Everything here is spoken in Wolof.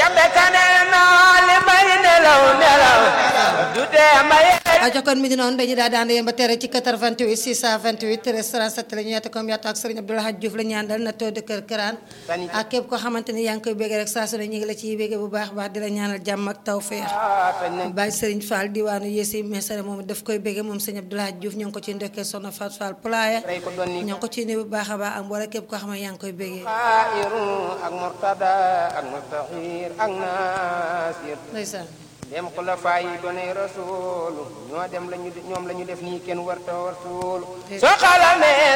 kebe kane naa li may nelaw nelaw du tee may ajo kon mi ngi noonu dañu daal daan yéen ba tere ci 88 628 13 37 la ñu yeete comme yaatu ak Serigne Abdou Lahad Diouf la ñu àndal na too de kër Këraan ak képp koo xamante ni yaa ngi koy béggee rek saa su ne ñu ngi la ciy béggee bu baax baax di la ñaanal jàmm ak tawfeex Baye Serigne Fall diwaanu Yessi Mesere moom daf koy béggee moom Serigne Abdou Lahad Diouf ñoo ngi ko ciy ndokkee Soxna Fat Fall Pulaaya ñoo ngi ko ciy nuyu bu baax a baax ak mboolem képp koo xam ne yaa ngi koy béggee xaayiru ak murtada ak mustaxir ak nasir ndeysaan dem xulafa yi doonay rasuulu ñoo dem lañu ñoom la ñu def nii kenn warta war suulu soo xalamee